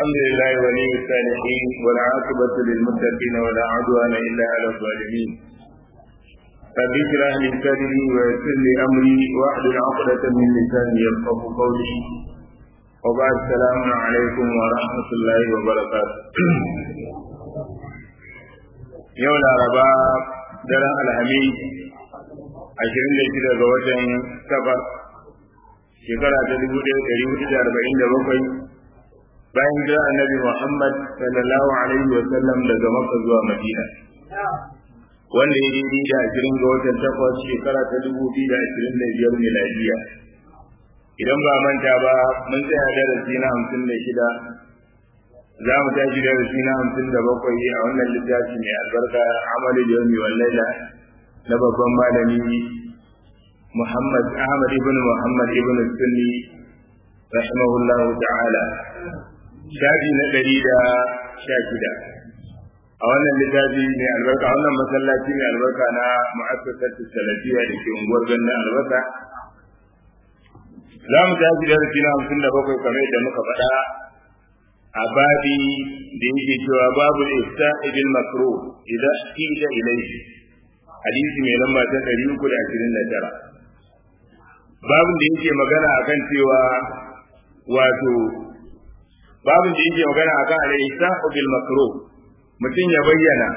الحمد لله ولي الصالحين والعاقبة للمتقين ولا عدوان إلا على الظالمين رب اشرح لي صدري ويسر لي أمري واحلل عقدة من لساني يفقه قولي وبعد السلام عليكم ورحمة الله وبركاته يوم الأربعاء daren alhamis ashirin da shida ga watan safar shekara ta dubu ɗaya ɗari hudu da arba'in da bakwai bayan jira annabi muhammad sallallahu alaihi wa sallam daga makka zuwa madina wanda ya daidai da ashirin ga watan takwas shekara ta dubu biyu da ashirin da biyar miladiya idan ba manta ba mun tsaya darasi na hamsin da shida za mu tashi darasi na hamsin da bakwai a wannan littafi mai albarka amalu da yau wallaila na babban malami Muhammad Ahmad ibn Muhammad ibn Sunni rahimahullah ta'ala shafi na ɗari da sha shida a wannan littafi mai albarka a wannan masallaci mai albarka na mu'assasar salafiya da ke unguwar ganna albarka za mu tashi darasi na hamsin da bakwai kamar yadda muka faɗa a babi da yake cewa babu ifta bil makruh idan qila ilayhi hadisi mai lamba ta 329 babin da yake magana akan cewa wato babin da yake magana akan al-ifta bil makruh mutum ya bayyana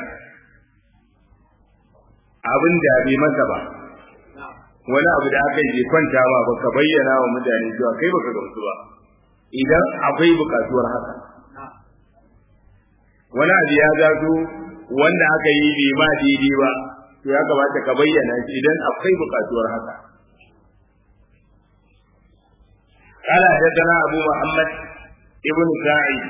abin da bai masa ba wani abu da aka yi kwanta ma baka bayyana wa mutane cewa kai baka gamsu ba idan akwai bukatuwar haka wani abu ya zato wanda aka yi bai ma daidai ba to ya kamata ka bayyana shi idan akwai bukatuwar haka قال حدثنا أبو محمد ابن سعيد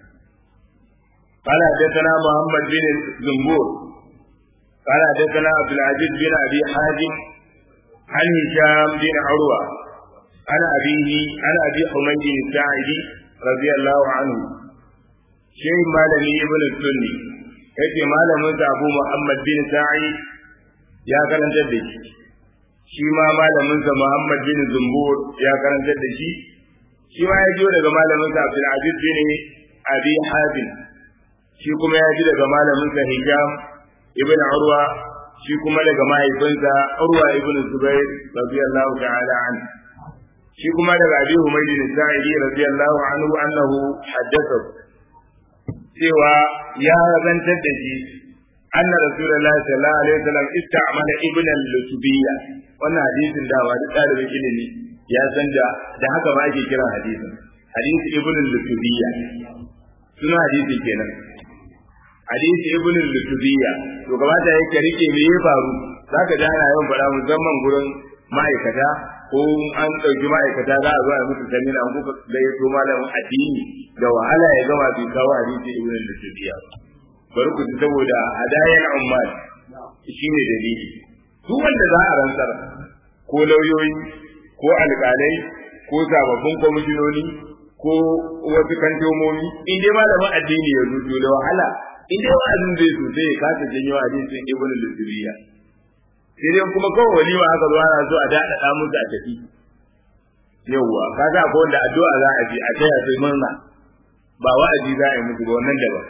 قال حدثنا محمد بن زنبور قال حدثنا عبد العزيز بن أبي حازم عن هشام بن عروة عن أبيه عن أبي حميد الساعدي رضي الله عنه شيء مالني ابن السني yake malamin sa Abu Muhammad bin Sa'id ya karanta da shi shi ma malamin sa Muhammad bin Zumbur ya karanta da shi shi ma ya ji daga malamin sa Abdul Aziz bin Abi Habib shi kuma ya ji daga malamin sa Hisham ibn Urwa shi kuma daga mahaifinsa Urwa ibn Zubair radiyallahu ta'ala anhu shi kuma daga Abi Humayd al-Sa'idi radiyallahu anhu annahu haddatha cewa ya zantar da shi anna rasulullah sallallahu alaihi wasallam ista'mala ibn al-lutubiyya wannan hadisin da wa dalibin ilimi ya san da da haka ba ake kira hadisin hadisi ibn al-lutubiyya suna hadisi kenan hadisi ibn al-lutubiyya to gabata yake rike me ya faru zaka ji ana yawan fara musamman gurin ma'aikata ko an ɗauki ma'aikata za a zo a musu samina an kuka gayyato malamin addini da wahala ya gama bai kawo hadisi ibn al-lutubiyya bari ku ji saboda hadayan ummal shine dalili duk wanda za a rantsar ko lauyoyi ko alƙalai ko sababbin kwamishinoni ko wasu kantomomi in dai malamin addini ya zuto da wahala in dai wa'azin zai sosai ya kasa janyo hadisin ibn al-lutubiyya sai dai kuma kawai walima aka zo ana so a daɗaɗa musu a tafi yawwa kaga ko wanda addu'a za a je a taya sai murna ba wa'azi za a yi musu ba wannan daban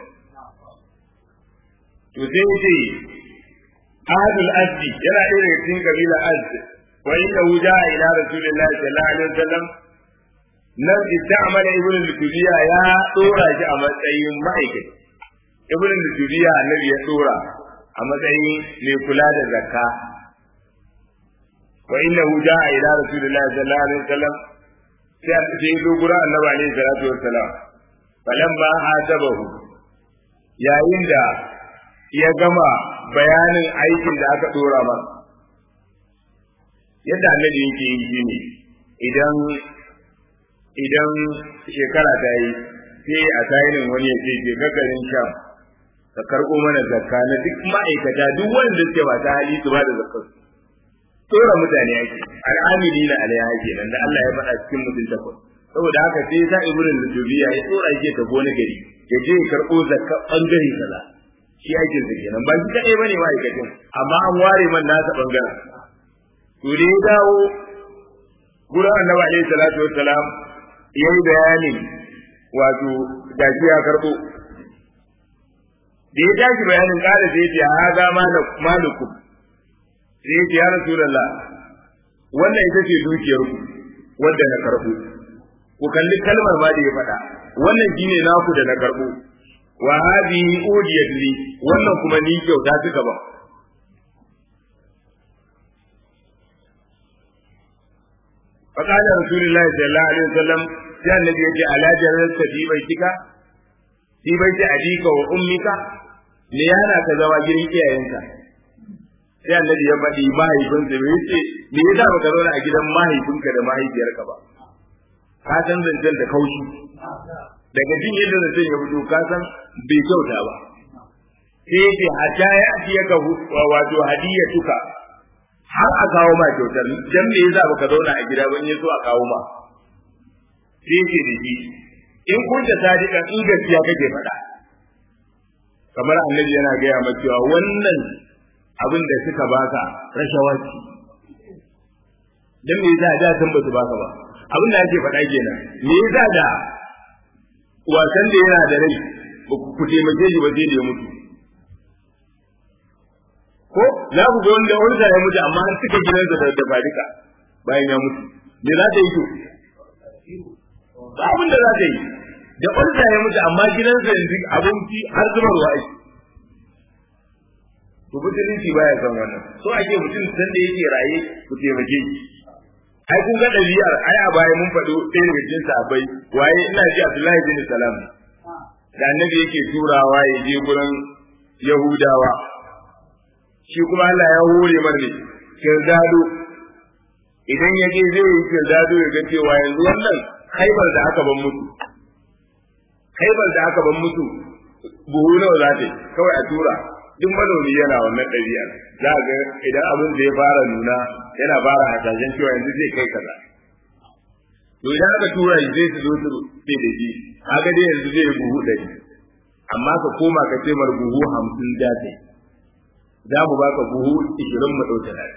to sai yace ahadul azdi yana ɗaya daga cikin kabila azd wa inna wuja ila rasulillahi sallallahu alaihi wasallam nan ista'mala ibn al-kubiya ya dora shi a matsayin ma'aikaci ibn al-kubiya annabi ya dora a matsayin mai kula da zakka wa innahu jaa ila rasulillahi sallallahu alaihi wasallam sai a sai zo gura annabi alaihi salatu wassalam falamma hasabahu yayin da ya gama bayanin aikin da aka dora masa yadda annabi yake yi shine idan idan shekara ta yi sai a tayinin wani ya ce je gagarin sham ka karɓo mana zakka na duk ma'aikata duk wanda suke ba ta hali su ba da zakkar tsora mutane ake al'amili na alaiha kenan da Allah ya faɗa cikin mutum takwas saboda haka sai sa ibrin lutubiya ya tsora yake ta gona gari ya je ya karɓo zakka bangare kaza shi aikin sa kenan ba shi kaɗai bane ma'aikacin amma an ware man nasa bangaren to da ya dawo gurin annabi alaihi salatu wassalam yayi bayanin wato gashi ya karbo da ya tashi bayanin kada sai ya ce haza malukum sai ya ce ya rasulullah wannan ita ce dukiyar ku wanda na karbo ku kalli kalmar ma da ya faɗa wannan shine naku da na karbo wa hadhihi udiyat li wannan kuma ni kyauta suka ba فقال رسول الله صلى الله عليه وسلم sai annabi yake ala jarrata fi baitika fi baiti abika wa ummika me yana ka zama gidan iyayenka sai annabi ya faɗi mahaifinsa me yace me yasa baka zauna a gidan mahaifinka da mahaifiyarka ba ka san zancen da kaushi daga jin yadda zancen ya fito ka san bai kyauta ba sai yace hatta ya atiya ka wato hadiyatuka har a kawo ma kyautar dan me yasa baka zauna a gida ba in yaso a kawo ma sai yake da shi in kun da sadiqan in gaskiya kake faɗa kamar annabi yana gaya ma cewa wannan abin da suka baka rashawa ce dan me yasa da san ba su baka ba abin da ake faɗa kenan me yasa da wasan da yana da rai ku taimake shi ba sai da ya mutu ko za ku ga wanda wanda ya mutu amma an cika gidansa da da fadika bayan ya mutu me za ta yi to ba abin da za ta yi da wanda ya mutu amma gidansa yanzu abinci har zubarwa ake to musulunci baya son wannan so ake mutum san da yake raye ku taimake shi ai kun ga ɗabi'ar ai a baya mun faɗo ɗaya daga cikin sahabbai waye ina ji Abdullahi bin Salam da annabi yake turawa ya je gurin Yahudawa shi kuma Allah ya hore mar ne kirdado idan ya je zai yi kirdado ya ga cewa yanzu wannan haibar da aka ban mutu haibar da aka ban mutu buhu nawa za ta yi kawai a tura duk manomi yana wannan ɗabi'ar za ga idan abin da ya fara nuna yana fara hasashen cewa yanzu zai kai kaza to idan aka tura shi zai su zo su ce da shi haka dai yanzu zai yi buhu ɗari amma ka koma ka ce mar buhu hamsin za ta yi za mu baka buhu ishirin mu ɗauke da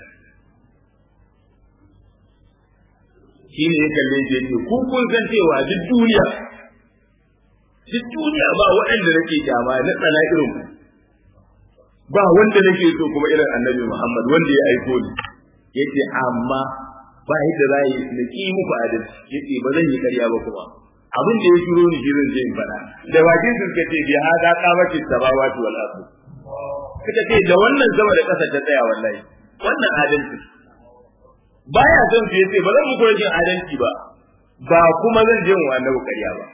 shi ne ya kalle shi yake ku kun san cewa duk duniya duk duniya ba waɗanda nake kyama na tsana irin ku ba wanda nake so kuma irin annabi Muhammad wanda ya aiko ni yace amma ba yadda za yi na ki muku adalci yace ba zan yi ƙarya ba kuma abin da ya shiro ni shirin zai faɗa da bakin su suka ce bi hada qamati samawati wal ardh suka ce da wannan sama da ƙasa ta tsaya wallahi wannan adalci baya son su yace ba zan muku rashin adalci ba ba kuma zan je mu annabi ƙarya ba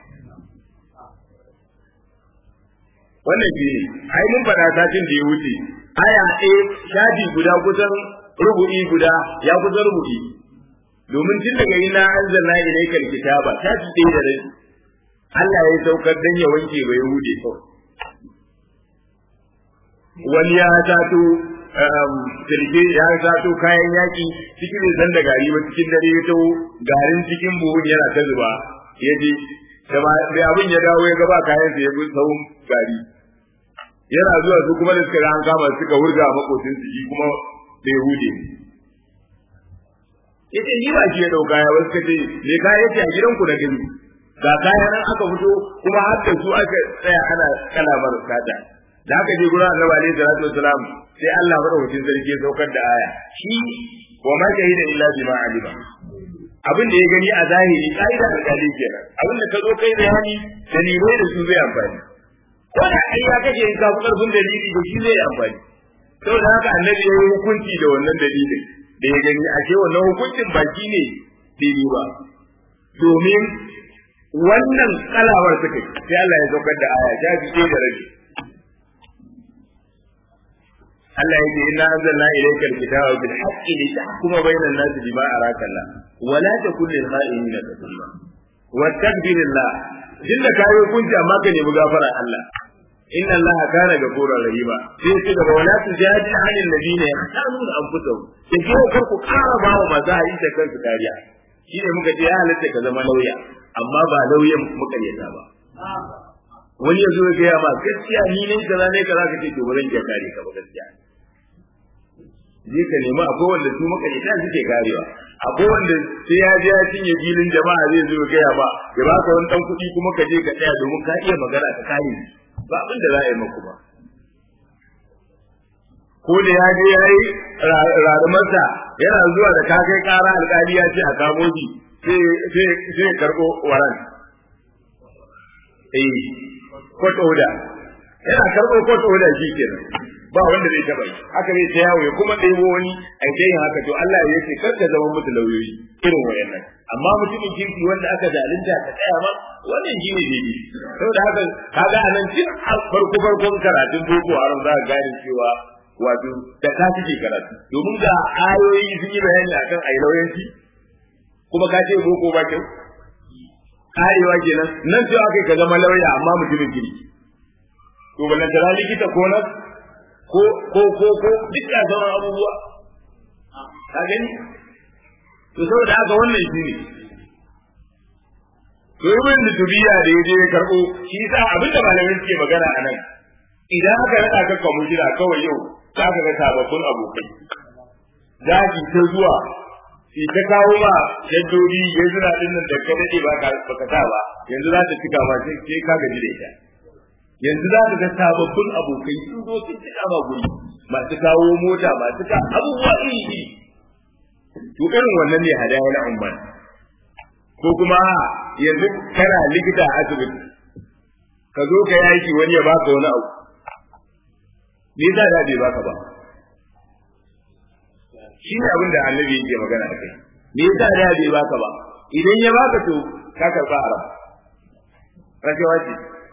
wannan shi ne ai mun faɗa satin da ya wuce aya ɗaya shafi guda kusan rubu'i guda ya kusan rubu'i domin tun daga ina anzalna ilayka alkitaba shafi ɗaya da rai Allah ya saukar dan ya wanke bai hude kawai wani ya tato kirge ya tato kayan yaki cikin zan da gari ba cikin dare ya taho garin cikin buhun yana ta zuba ya je da abin ya dawo ya gaba kayan sa ya bi sahun gari yana zuwa su kuma da suka ga an kama suka wurga makocin su shi kuma bai hude yace ni ba shi ya dauka ya wasu kace me ka yace a gidanku na gani ga kaya nan aka fito kuma har da su aka tsaya ana kalamar sata da aka je gurin Annabi alaihi salatu wasalam sai Allah madaukakin sarki ya saukar da aya shi wa ma shahida illa bima alima abin da ya gani a zahiri kaida da kali kenan abin da ka zo kai bayani dalilai da su zai amfani ko da ai ya kace in ka fi karfin dalili da shi zai amfani saboda haka annabi ya yi hukunci da wannan dalilin da ya gani ashe wannan hukuncin baki ne daidai ba domin wannan kalawar suka sai Allah ya saukar da aya ta fi da rabi Allah yake inna anzalna ilayka alkitaba bil haqqi litahkuma bainan nas bima araka Allah wa la takun lil kha'inin kasuma wastaghfirillah dinda kai hukunci amma ka nemi gafara Allah inna Allah kana ghafurur rahima sai ce daga wala tujadi anil ladina yahtanuna anfusahum sai ko kar ku kara ba wa maza yi da kansu kariya shine muka ce ya halatta ka zama lauya amma ba lauyan muka yata ba wani yazo ya gaya ma gaskiya ni ne kaza ne kaza ka ce to ba zan iya kare ka ba gaskiya je ka nemi akwai wanda su muka yata suke karewa akwai wanda sai ya je ya cinye filin jama'a zai zo gaya ba ya ba ka wani dan kuɗi kuma ka je ka tsaya domin ka iya magana ka kare ba abin da za a yi maku ba ko da ya je ya yi rarumarsa yana zuwa da ka kai ƙara alƙali ya ce a kamo shi sai ya karɓo waran eh court order yana karɓo court order shi kenan ba wanda zai taɓa yi haka zai ta yawo ya kuma ɗebo wani a ta yin haka to Allah ya ce kar ka zama musu lauyoyi irin wayannan amma mutumin kirki wanda aka zalunta ka tsaya ma wannan shi ne daidai saboda haka kaga anan tun farko farkon karatun boko haram za ka gane cewa wato da ka suke karatu domin ga ayoyi sun yi bayani akan ayi lauyanci kuma ka ce boko ba kyau karewa kenan nan sai aka ka zama lauya amma mutumin kirki to ballan da likita ko nan ko ko ko ko duk da sauran abubuwa ka gani to saboda haka wannan shi ne to ibn tubiya da yaje ya karbo shi yasa abinda malamin suke magana a nan idan aka rada ka kwamishina kawai yau za ka ga sababbin abokai zaki ta zuwa shi ta kawo ma shaddodi ya zura din nan da ka dade ba ka baka sa ba yanzu za ta cika ma sai ka gaji da ita yanzu za ka ga sababbin abokai sun zo sun cika ma guri masu kawo mota masu ka abubuwa iri iri to irin wannan ne hadaya na umman ko kuma yanzu kana likita a asibiti ka zo ka yaki wani ya baka wani abu me yasa da bai baka ba shi ne abin da annabi yake magana a kai me yasa da bai baka ba idan ya baka to ka karba haram rashawa ce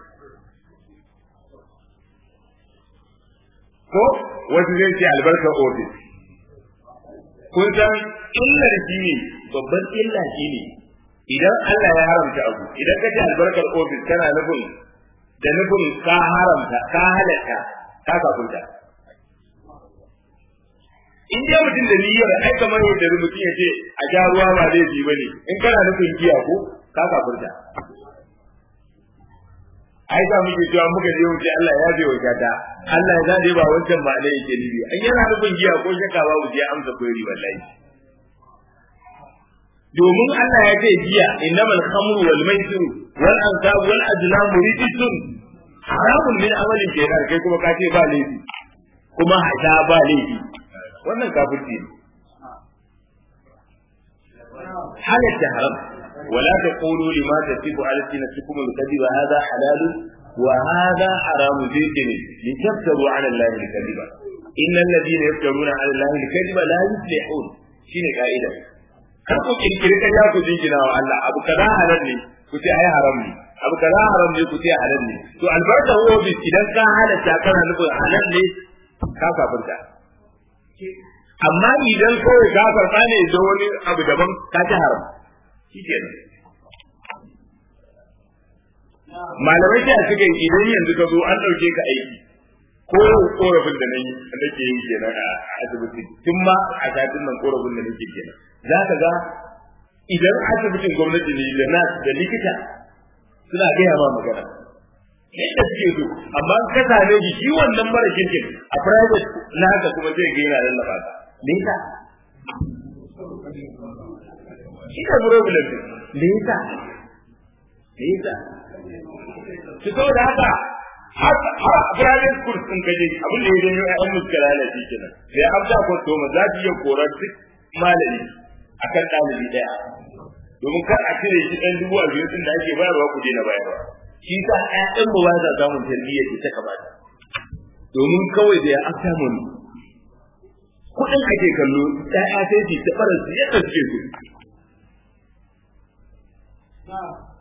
ko wasu zai ce albarkar ofis kun san illar shi ne babban illa shi ne idan Allah ya haramta abu idan ka ce albarkar ofis kana nufin da nufin ka haramta ka halatta ka kafunta in dai mutum da niyyar ai kamar yadda mutum ya ce a sha ruwa ba laifi ba ne in kana nufin giya ko ka kafurta ai da muke cewa muka je wuce Allah ya je wuce ta Allah ya zade ba wancan ba ne yake nibi an yana nufin giya ko shaka ba mu je amsa koyi wallahi domin Allah ya ce giya innamal khamru wal maisir wal ansab wal azlam rijsun haramun min amalin kenan kai kuma ka ce ba laifi kuma hada ba laifi wannan kafirci ne halatta haram ولا تقولوا لما تصف ألسنتكم الكذب هذا حلال وهذا حرام ذكر لتفتروا على الله الكذب إن الذين يفترون على الله الكذب لا يفلحون شنو قائدة kar ku kirkiri kan ku jingina wa Allah abu kaza halal ne ku ce ai haram ne abu kaza haram ne ku ce halal ne to albarka ofis idan ka halatta kana nufin halal ne ka kafirta amma idan kawai ka karɓa ne da wani abu daban ka ci haram shi kenan malamai sai a cikin idan yanzu ka zo an ɗauke ka aiki ko korafin da na yi nake yi kenan a asibiti tun ma a satin nan korafin da nake kenan za ka ga idan asibitin gwamnati ne da nas da likita suna gaya ma magana yadda suke so amma ka same shi shi wannan mara kirkin a private na haka kuma zai ga yana lallaba ka me yasa shi ne problem me yasa me yasa ki so da haka har har private school sun kaje abin da ya janyo ƴaƴan muskala ne shi kenan sai amsa ko to ma za ki iya korar duk malami akan ɗalibi ɗaya domin kar a cire shi ɗan dubu a biyu da ake bayarwa ku daina bayarwa shi sa ƴaƴan mu ba sa samun tarbiyya ce ta kamata domin kawai da ya afta mun kuɗin ake kallo ƴaƴa sai su ta fara su yadda suke so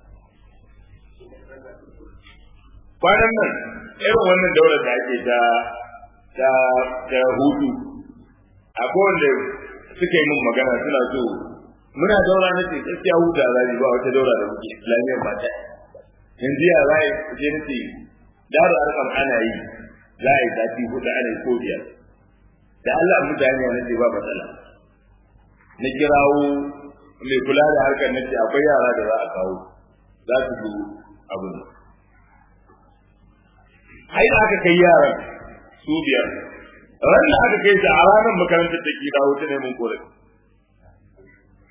kwanan nan irin wannan daular da ake ta ta ta hutu akwai wanda suka yi min magana suna so muna daura na ce gaskiya huta za ba wata daura da muke islamiyyar mata yanzu ya za a je na ce daru arkam ana yi za a yi sati hudu ana yi ko biyar da Allah mutane na ce ba matsala na kirawo mai kula da harkar na ce akwai yara da za a kawo za su zo abu ne ai da aka kai yaran su biyar ran da aka kai su a ranar makarantar da ke dawo ta neman korafi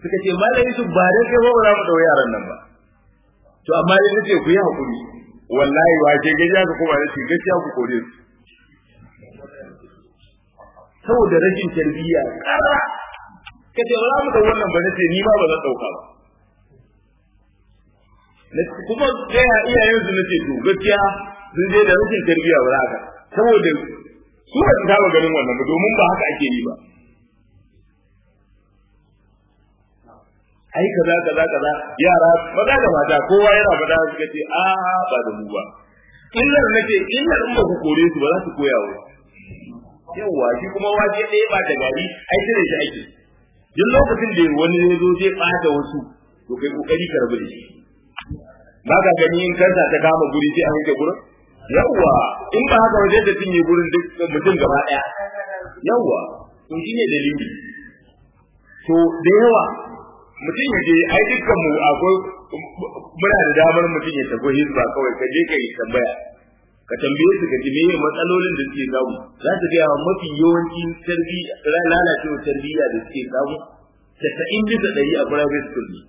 suka ce malam Yusuf ba da kai ba ba za mu dau yaran nan ba to amma dai nace ku yi hakuri wallahi wa ke gajiya ka kuma nace gaskiya ku kore su saboda rashin tarbiyya kara kace ba za mu dau wannan ba nace ni ma ba zan dauka ba kuma sai ya iyayen su nace to gaskiya sun je da rashin tarbiyya ba za ka saboda su ba su saba ganin wannan ba domin ba haka ake yi ba ai kaza kaza kaza yara maza da mata kowa yana faɗa suka ce a ba da mu ba illar nace illar in ba ku kore su ba za su koya wa yawa shi kuma waje ɗaya ba da gari ai cire shi ake duk lokacin da wani ya zo zai ɓata wasu to kai kokari ka rabu da shi ba ka gani in kansa ta kama guri sai an rike gurin yawa in ba haka waje da cinye gurin duk mutum gaba ɗaya yawa to shine dalili to da yawa mutum ya je ai dukkan mu akwai muna da damar mutum ya tafi hizba kawai ka je ka yi tambaya ka tambaye su ka ji meye matsalolin da suke samu za su gaya mafi yawancin tarbiyya lalacewa tarbiyya da suke samu tasa'in bisa ɗari a private school ne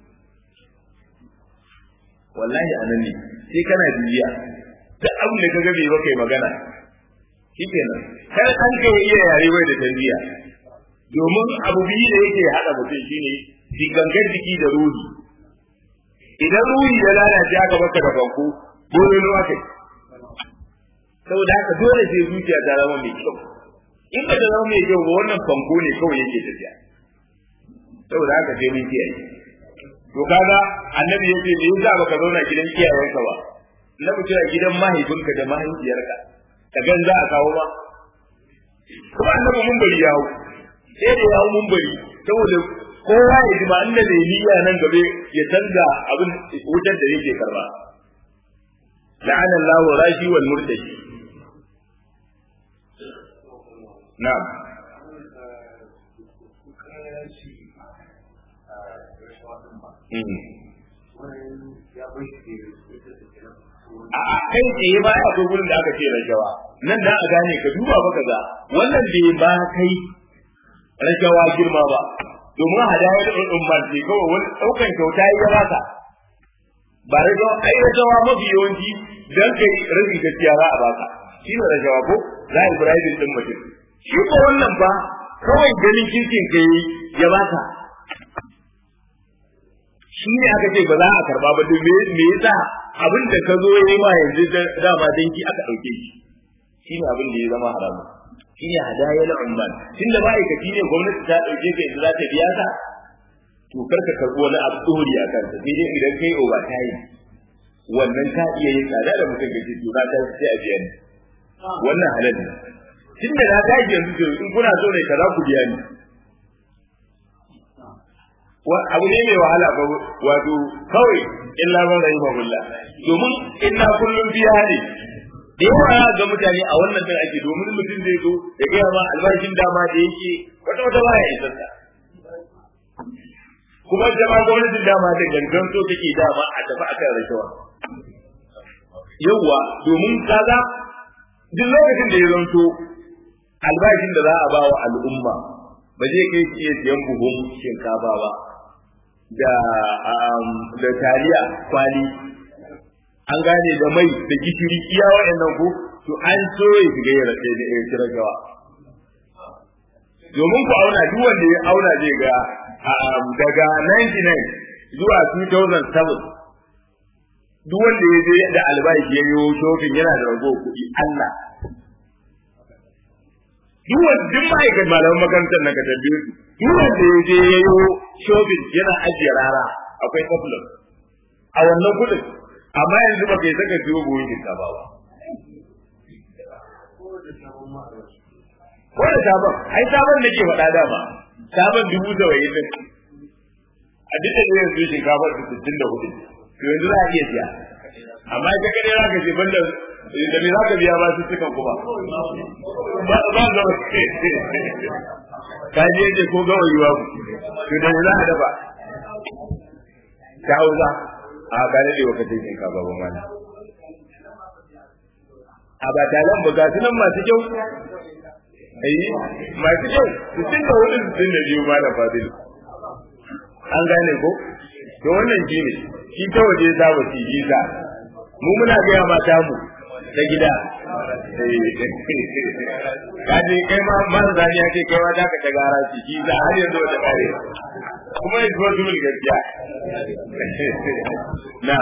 wallahi a nan ne sai kana bibiya duk abin da ka ga bai baka yi magana shikenan kar an ka iya yare bai da tarbiyya domin abu biyu da yake haɗa mutum shine shi gangan jiki da ruhi idan ruhi ya lalace aka baka da banko dole ne kai saboda haka dole sai zuciya ta zama mai kyau in ba ta zama mai kyau ba wannan fanko ne kawai yake tafiya saboda haka sai mun kiyaye to kaga annabi ya ce me yasa baka zauna gidan iyayenka ba na mutum a gidan mahaifinka da mahaifiyarka ka gan za a kawo ba kuma annabi mun bari yawo sai da yawo mun bari saboda kowa ya ji ba inda da niyya nan gabe ya canza abin wutar da yake karba la'ana Allahu rashi wal murtashi na'am a kai tsaye ba ya akwai gurin da aka ce rashawa nan da a gane ka duba ba ka ga wannan bai ba kai rashawa girma ba domin hadayar ɗin ban ce kawai wani ɗaukan kyauta ya baka ba rashawa ai rashawa mafi yawanci dan kai rashin gaskiya za a baka shi ne rashawa ko za a ibrahim ɗin mutum shi ko wannan ba kawai ganin kirkin ka yi ya baka shi ne aka ce ba za a karba ba to me yasa abin da ka zo yi ma yanzu dama danki aka ɗauke shi shi ne abin da ya zama haramu shi ne hadayar umman tunda ma'aikaci ne gwamnati ta ɗauke ka yanzu za ta biya ka to kar ka karɓi wani abu tsori a kansa sai dai idan kai oba ta yi wannan ka iya yin tsada da mutum gaji to na ta sai a biya ni wannan halal ne tunda na ta yanzu to in kuna so ne kaza ku biya ni abu ne mai wahala ba wato kawai illa man rahimahullah domin inna kullum biya ne da yawa ga mutane a wannan din ake domin mutum zai zo ya gaya ma albashin dama da yake wata wata baya isar ta kuma jama gwamnatin dama da gangan so take dama a tafi akan rashawa yawwa domin kaga duk lokacin da ya zanto albashin da za a ba wa al'umma ba zai kai iya siyan buhun shinkafa ba da da taliya kwali an gane da mai da gishiri iya waɗannan ko to an so ya shiga ya rage da ya kira gawa domin ku auna duk wanda ya auna zai ga daga 99 zuwa 2007 duk wanda ya je da albashi ya yi shopping yana da rago kuɗi Allah duk wanda duk ma'aikatan malaman makarantar na ka tambaye su duk wanda ya je ya yi shopping yana ajiye rara akwai problem a wannan kudin amma yanzu ba kai saka siyo buhun shinkafa ba ko da sabon ai sabon nake faɗa dama sabon dubu saba'in din a duk da yanzu shinkafa da sittin da hudu to yanzu za a iya siya amma ita kadai za ka ce banda da me za ka biya ba su cikan kuma ba ba ga ka je je ko ga wayuwa ku to da za a dafa ta hauza a ga ne da wakati ne ka babu mana a ba talan ba ga sunan masu kyau ai masu kyau su tun da wani sun da biyu ma da fadilu an gane ko to wannan shi ne shi ta waje ya saba shi yi sa mu muna gaya mata mu ta gida kaje kai ma mara zani ya ce kai ma za ka ta gara shi shi za har yanzu wata kare kuma ya zuwa zuwa gaskiya na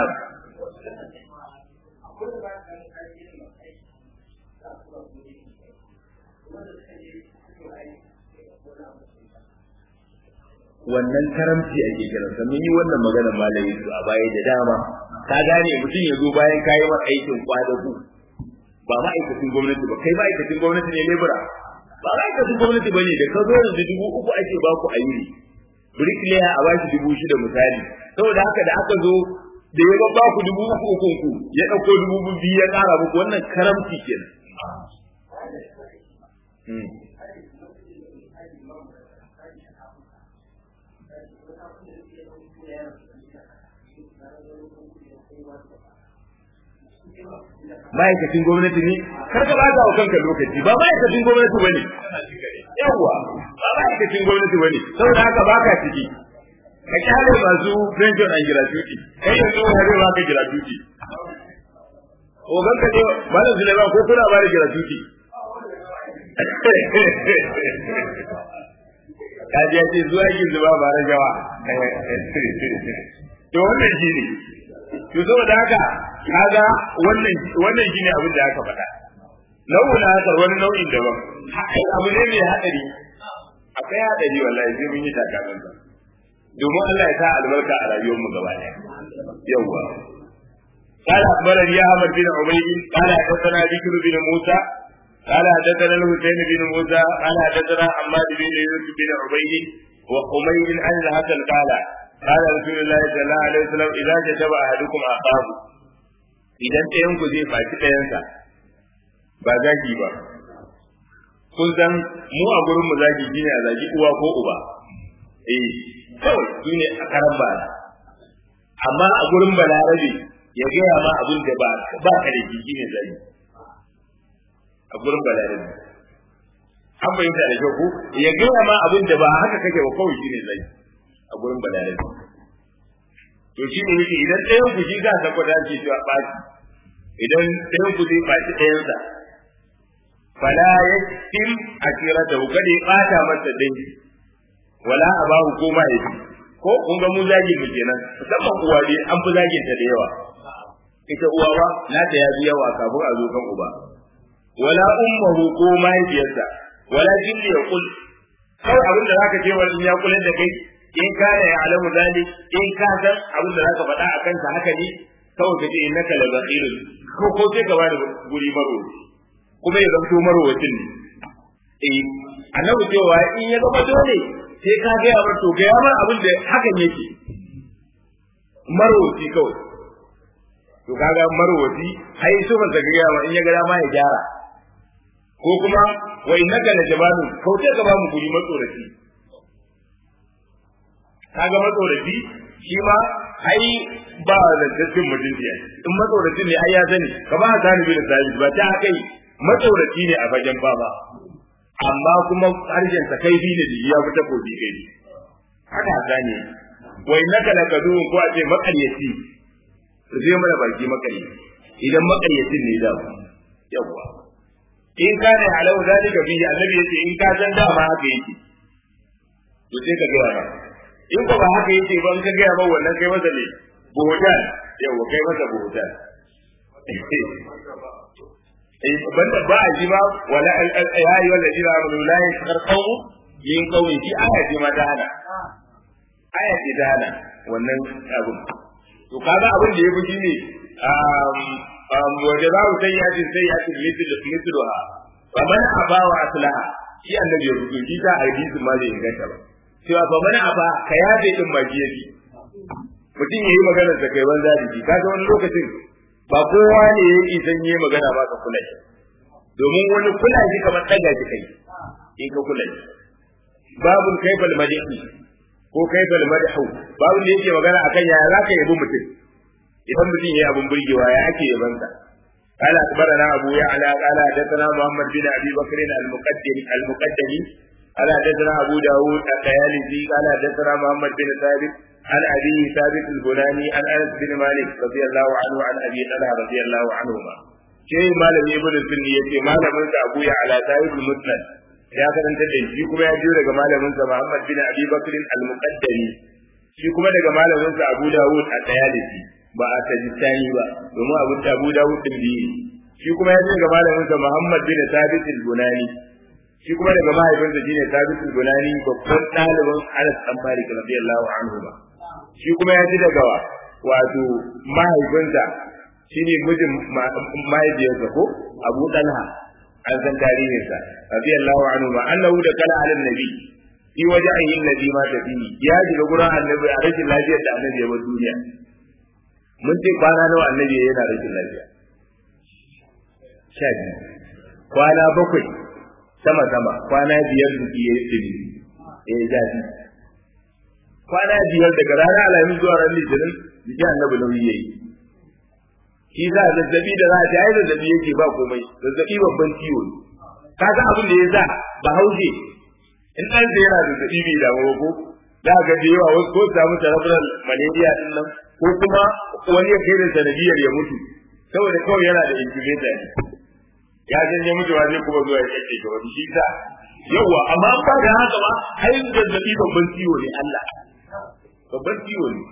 wannan karamci ake kiransa mun yi wannan maganar malami su a baya da dama ka gane mutum ya zo bayan kayi wa aikin kwadagu ba ma'aikacin gwamnati ba kai ma'aikacin gwamnati ne lebura ba ma'aikacin gwamnati ba ne da ka zo yanzu dubu uku ake ba ku a yini bricklayer a bashi dubu shida misali saboda haka da aka zo da ya ba ku dubu uku ukun ku ya ɗauko dubu biyu ya ƙara muku wannan karamci kenan ma'aikacin gwamnati ne kar ka bata wa kanka lokaci ba ma'aikacin gwamnati ba ne yawwa ba ma'aikacin gwamnati ba ne saboda haka baka ciki ka kyale masu pension and gratuity kai yanzu wani zai baka gratuity ogan ka ne malam Suleiman ko kuna ba da gratuity kaji ya ce zuwa yin zuba ba rajawa to wannan shi ne to saboda haka kaga wannan wannan shine abin da aka faɗa nau'in haka wani nau'in daban ai abu ne mai hadari akwai hadari wallahi sai mun yi takakan sa domin Allah ya sa albarka a rayuwar mu gaba ɗaya yawwa قال أخبرني أحمد بن عبيد قال حدثنا بكر بن موسى قال حدثنا الحسين بن موسى قال حدثنا حماد بن يوسف بن عبيد وحميد عن الحسن قال قال رسول الله صلى الله عليه وسلم إذا كتب أحدكم أخاه idan ɗayan ku zai faci ɗayansa ba zagi ba kun san mu a gurin mu zagi shine a zagi uwa ko uba eh kawai shine a karan ba amma a gurin balarabe ya gaya ma abin da ba ba ka da jiki ne zagi a gurin balarabe an bayyana da kyau ko ya gaya ma abin da ba haka kake ba kawai shine zagi a gurin balarabe to shi ne yake idan ɗayan ku shi za ta kwada ce cewa ɓaci idan ɗayan ku zai ɓaci ɗayansa fala ya tim a kira ta kada ya ɓata masa dangi wala a ba ko mahaifi ko kun ga mu zagin mu kenan musamman uwa dai an fi zagin ta da yawa ita uwa ba na ta yafi yawa kafin a zo kan uba wala ummuhu ko mahaifiyarsa wala jinni ya kul kawai abin da zaka ce wani ya kula da kai in kana ya alamu zalik in ka san abin da zaka faɗa akan sa haka ne kawai kace innaka la zaqirun ko ko sai ka bada guri maro kuma ya zanto marwacin ne eh annabi cewa in ya zama dole sai ka ga yamar to ga yamar abin da hakan yake marwaci kawai to kaga marwaci ai so ba ga yamma in ya ga dama ya gyara ko kuma wa innaka la jabalun kauce ka ba mu guri matsoraci kaga matsoraci shi ma ai ba da dattin mutunci ai in matsoraci ne ai ya sani kamar Hassan bin Sabit ba ta kai matsoraci ne a fagen baba amma kuma harshen sa kai ne da ya fita ko bi kai haka gane wai naka la kadun ko a ce makaryaci zai mana baki makaryaci idan makaryacin ne da yawa in kana alau zalika bihi annabi yace in ka san dama haka yake to sai ka ga ba in ko ba haka yake ba in ka ga ba wannan kai masa ne buhutan yawa kai masa buhutan eh banda ba a ji ba wala ya ayi wala jira amanu la yashkar qawm yin qawmi fi ayati ma ta hana ayati ta hana wannan abun to kaga abin da yafi shine um waje za mu sai yatin sai yatin mithlu mithluha fa man aba wa aslaha shi annabi ya rubuta shi ta hadisi ma bai inganta ba cewa fa man aba ka yaje din magiyaji mutum yayi magana da kai banza da shi kaga wani lokacin ba kowa ne ya yi san yi magana ba ka kula shi domin wani kula shi kamar daga shi kai in ka kula shi babun kaifal madihi ko kaifal madihu babun da yake magana akan yaya zaka yabi mutum idan mutum yayi abun burgewa ya ake yabansa قال أخبرنا أبو يعلى قال حدثنا محمد بن أبي بكر المقدم المقدمي قال حدثنا ابو داود الطيالسي قال حدثنا محمد بن ثابت عن ابي ثابت البناني عن انس بن مالك رضي الله عنه عن ابي طلحه رضي الله عنهما شيء مالم ابن السني yace malamin sa Abu ya ala sahib al-musnad ya karanta da shi kuma ya jiyo daga malamin sa Muhammad bin Abi Bakr al-Muqaddami shi kuma daga malamin sa Abu Dawud at-Tayalisi ba a tajistani ba domin Abu Abu Dawud din biyu shi kuma ya jiyo daga malamin sa Muhammad bin Thabit al-Bunani shi kuma daga mahaifinsa shine Thabit al-Bunani babban ɗalibin Anas bin Malik radiyallahu anhu ba shi kuma ya ji daga wato mahaifinsa shine mijin mahaifiyarsa ko Abu Talha an san tarihinsa radiyallahu anhu ma annahu da kala ala nabi fi wajhihi alladhi ma tafi ya shiga gurin annabi a rashin lafiyar da annabi ya bar duniya mun ce kwana nawa annabi yana rashin lafiya sha biyu kwana bakwai sama sama kwana biyar da ya yi tsiri ya zafi kwana biyar daga ranar alhamis zuwa ran litinin jikin annabi nauyi ya yi shi za a zazzabi da za a ai zazzabi yake ba komai zazzabi babban ciwo ne ka ga abin da ya sa ba haushe in ɗan da yana zazzabi bai damu ba ko za ga da yawa wasu ko samu cerebral malaria din nan ko kuma wani ya kai da sanadiyar ya mutu saboda kawai yana da incubator ne ya san ya mutu ba zai kuma zuwa ya kake ga wani shi sa yawa amma ba da haka ba ai zazzabi babban ciwo ne Allah babban ciwo ne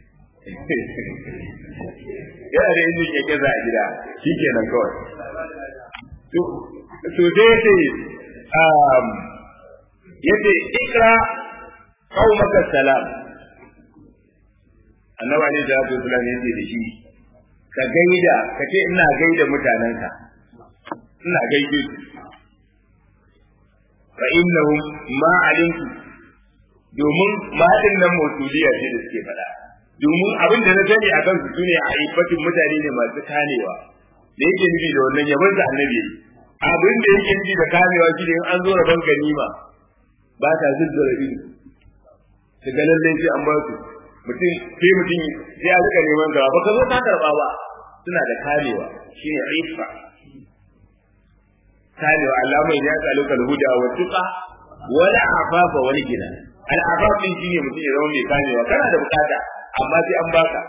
yana da injin keke za a gida shi kenan kawai to sai yace um yace ikra qaumaka salam annabi alaihi salatu wasallam yace da shi ka gaida ka ce ina gaida mutanenka ina gaide su fa innahum ma alimtu domin ma'adin nan mausuliya ce da suke faɗa domin abin da na sani a kansu su ne a aifatin mutane ne masu kamewa da yake nufi da wannan yabon da annabi abin da yake nufi da kamewa shi ne in an zo rabon ganima ba ta zuzzura ido su ga lallai sai an ba su mutum sai mutum sai a rika neman gaba ba ka zo ka karɓa ba suna da kamewa shine aifa kamewa Allah mai ya tsalo kal huda wa tuqa wala afafa wani gina al afaf din shine mutum ya zama mai kamewa kana da bukata amma sai an baka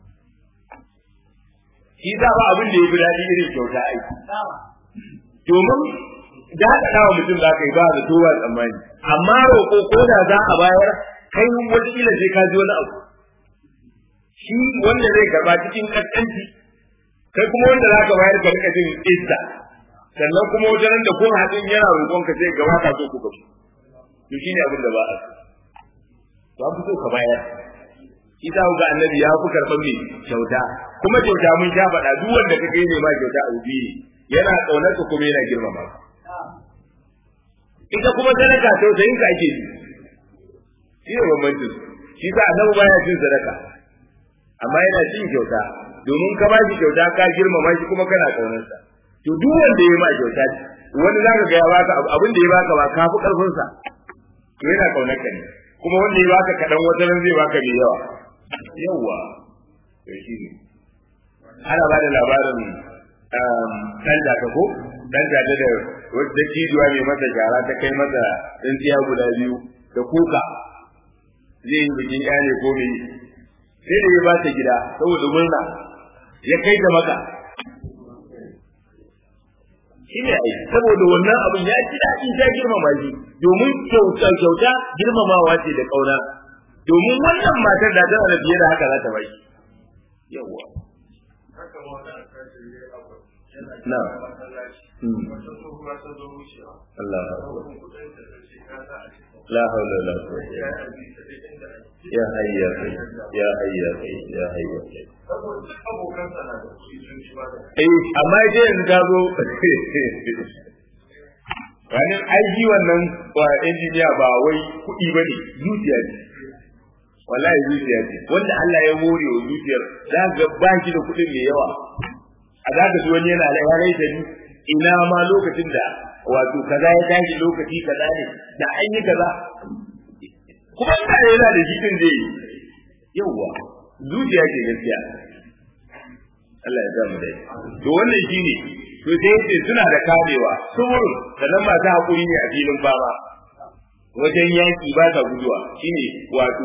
shi za ba abin da ya fi daɗi irin kyauta aiki domin da haka dawa mutum za ka yi ba da towa tsammani amma roƙo ko da za a bayar kai wataƙila sai ka ji wani abu shi wanda zai karɓa cikin ƙasƙanci kai kuma wanda za ka bayar ka rika jin izza sannan kuma wajen da kun haɗin yana roƙon ka sai gaba ka so ku gabu to shine abin da ba a so to an fi so ka bayar shi ta ga annabi ya fi karɓar mai kyauta kuma kyauta mun sha faɗa duk wanda ka kai ne ma kyauta a ubi yana ƙaunar ka kuma yana girmama ita kuma sadaka tausayin ka ake ji shi ne bambancin shi ta annabi baya cin sadaka amma yana cin kyauta domin ka ba shi kyauta ka girmama shi kuma kana ƙaunarsa to duk wanda ya ma kyauta wani zaka ga ya baka abin da ya baka ba ka fi ƙarfin sa to yana ƙaunar ka ne kuma wanda ya baka kaɗan wata ran zai baka mai yawa yawa to shi ne ana ba da labarin ɗan da ko ɗan da da wadda cijuwa mai masa shara ta kai masa tsintsiya guda biyu da kuka zai yi bikin ƴane ko mai sai da ya ba ta gida saboda murna ya kai ta maka shi ne ai saboda wannan abin ya ji daɗi ta girmama shi domin kyauta kyauta girmamawa ce da ƙauna domin wannan matar da tana da fiye da haka za ta bai yawwa na Allah la haula wala quwwata ya hayya ya hayya ya hayya eh amma dai yanzu ta zo wani aiki wannan wa injiniya ba wai kuɗi ba ne zuciya ce wallahi zuciya ce wanda Allah ya more wa zuciyar za ga ba shi da kuɗin mai yawa a za ka ji wani yana da yarai da ni ina ma lokacin da wato kaza ya tashi lokaci kaza ne da an yi kaza kuma ina da yana da shi din zai yawa zuciya ce gaskiya Allah ya samu dai to wannan shine to sai yace suna da kamewa saboda sannan masu hakuri ne a filin fama wajen yaki ba ta guduwa shine wato